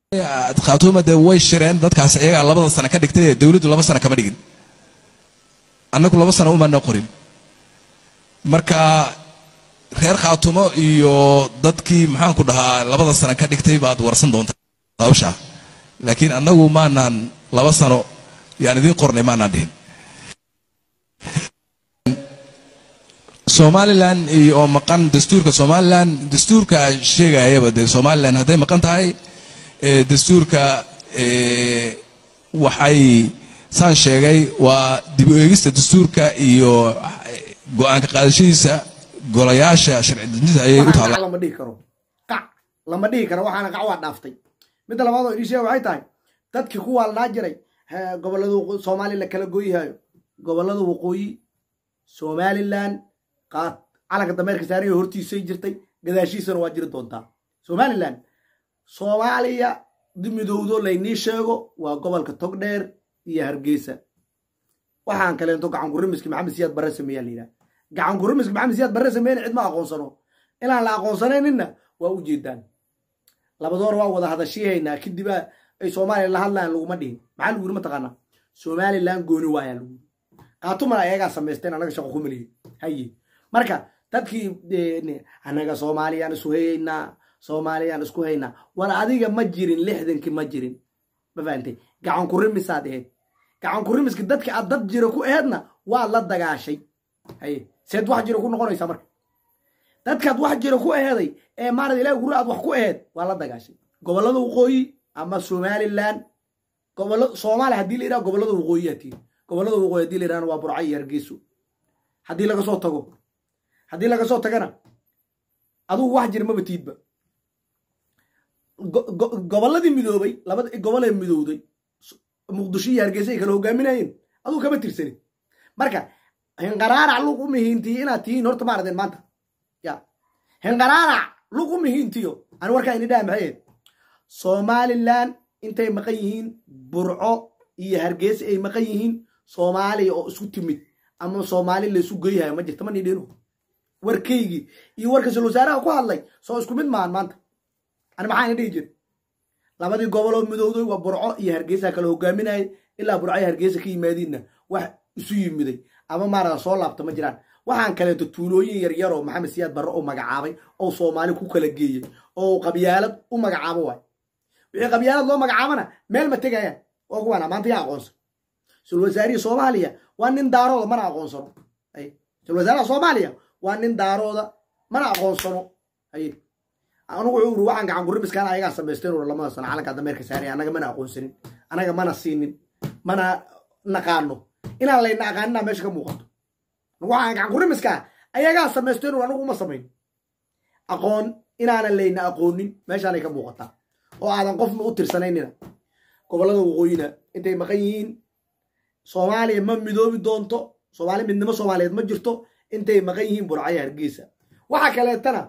khaatuuma dee way shireen dadkaas iyagaa labada sano ka dhigtay ee dowladdu laba sano kama dhigin annagu laba sano umana qorin marka reer khaatumo iyo dadkii maxaanku dhahaa labada sano ka dhigtay baad warsan doontaa hawsha laakiin annagu maanaan laba sano yaan idiin qornay maanaan dhihin somalilan iyo oo maqan dastuurka somalilan dastuurka sheegayaba dee somalilan hadday maqan tahay ee dastuurka ee waxay saan sheegay waa dib u eegista dastuurka iyo go-aanka qaadashadiisa golayaasha sharci dejinta ayay u taala qac lama dhihi karo qac lama dhihi karo waxaana qac waa dhaaftay midda labaad oo idin sheega waxay tahay dadkii ku waalnaa jiray he- gobollada waqo- soomaali la kala goyhayo gobollada waqooyi somalilan qaad calanka dameerka saaraya hortiisay jirtay gadaashiisana waa jiri doontaa somalilan soomaaliya midowdo laynii sheego waa gobolka togdheer iyo hargeysa waxaan kaleento gacan kurimiski maxamed siyaad barre sameeyaa la yidhaha gacan kurimiski maxamed siyaad barre sameeyana cid ma aqoonsano inaan la aqoonsanayninna waa u jeedaan labadoor waa wada hadashiihaynaa kadiba ay soomaaliya la hadlayaan laguma dhihin maxaa lagu yiri mataqaanaa somalilan gooni waayaa lagu yiri qaatumana ayagaa samaysteen anaga shaqo ku meliye haye marka dadkii eh, anaga soomaaliyaan isu hayaynaa soomaaliyaan isku haynaa war adiga ma jirin lixdankii ma jirin ma fahantay gacan kurimisaad ahayd gacan kurimiski dadka aad dad jira ku aheedna waad la dagaashay haye seed wax jira ku noqonaysaa marka dadkaad wax jira ku aheeday ee maarad ilaah guri aad wax ku aheed waa la dagaashay gobollada waqooyi ama somalilan gobollo soomaaliya haddii la yidhaha gobollada waqooyiyaa tihi gobollada waqooyi haddii la yidhahna waa burca iyo hargeyso haddii laga soo tago haddii laga soo tagana adugu wax jira maba tiidba go- go- gobolladii midoobay labada gobolee midowday s- muqdisho iyo hargeysa ay kala hogaaminayeen aduu kama tirsanin marka hinqaraarac lug u mihiintiyo inaad tihiin horta ma aradeen maanta ya hinqaraarac lug u mihiintiyo ani warkaa ini dhaha maxay ahayd somalilan intay maqan yihiin burco iyo hargeysa ay maqan yihiin soomaaliya oo isku timid ama soomaali laysu geyhayo ma jirta ma nidhino warkaygii iyo warka sul wasaaraha ku hadlay soo isku mid maahan maanta ani maxaana dhihi jira labadii goboloo midowday waa burco iyo hargeysa kala hogaaminayay ilaa burco iyo hargeysa ka yimaadiinna wax isu yimiday ama maarada soo laabta ma jiraan waxaan kaleeto tuulooyin yaryar oo maxamed siyaad barre u magacaabay oo soomaali ku kala geeyey oo qabyaalad u magacaabo waay wixii qabyaalad loo magacaabana meel ma tegayaan waa kuwaana maanta yaa aqoonsan sul wasaarihii soomaaliya waa nin daarooda mana aqoonsano ay sul wasaaraha soomaaliya waa nin daarooda mana aqoonsano haye anugu wuxuu uri waxaan gacan kuribiskaan ayagaa samaysteen ur lamada sano calanka dameerka saaraya anaga mana aqoonsanin anaga mana siinin mana naqaano inaan layna aqaaninaa meesha ka muuqato anugu waxaan gacan kuribiskaa ayagaa samaysteen ur anigu uma samayn aqoon inaanan layna aqoonin meeshaanay ka muuqataa oo aadan qofna u tirsanaynina gobollada waqooyina intay maqan yihiin soomaaliya ma midoobi doonto soomaali midnimo soomaaliyeed ma jirto intay maqan yihiin burcaya hargeysa waxa kaleetana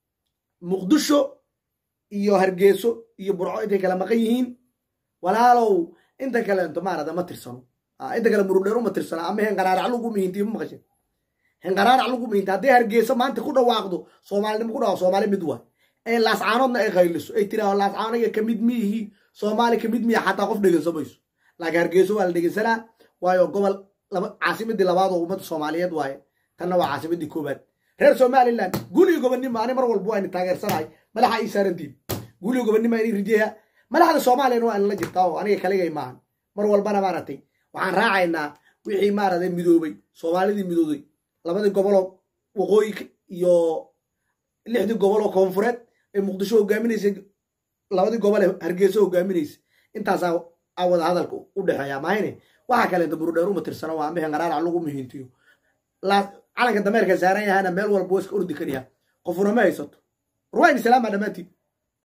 muqdisho iyo hargeyso iyo burco intay kala maqan yihiin walaalow inta kaleento maarada ma tirsano Ah, inta kale murudheer uma tirsana ama henqaraarac lagu mihintiyo ma maqashin henqaraarac lagu mihinta hadday hargeyso maanta ku dhawaaqdo soomaalinimo ku dhawaaqo soomaali mid waay ee laascaanoodna ay qayliso ay tiraahdo laascaanoga kamid miihi soomaali kamid miya xataa qof dhegeyso mayso laakiin hargeyso waa la dhegeysanaa waayo gobol laba caasimadii labaad oo ummadda soomaaliyeed waaye tanna waa caasimadii koobaad reer somalilan guliga gobonnimo ani mar walba waa ini taageersanahay madaxa ii saarantiin guliga gobonnimo ini rijeeya madaxda soomaaliyana waa inala jirtaa oo aniga kaligay maahan mar walbana maaragtay waxaan raacaynaa wixii maaragtay midoobay soomaalidii midooday labadii goboloo waqooyi iyo lixdii goboloo koonfureed ee muqdisho hogaaminaysay labadii gobol ee hargeyso hogaaminaysa intaasaa a wada hadalka u dhexeeya mahayne waxaa kaleenta burudheer uma tirsana waa ambe henqaraarac lagu mihintiyo laa- calanka dameerka saaran yahana meel walba waa iska ordi kariyaa qofuna ma haysato ruwayni salaama dhammaantiin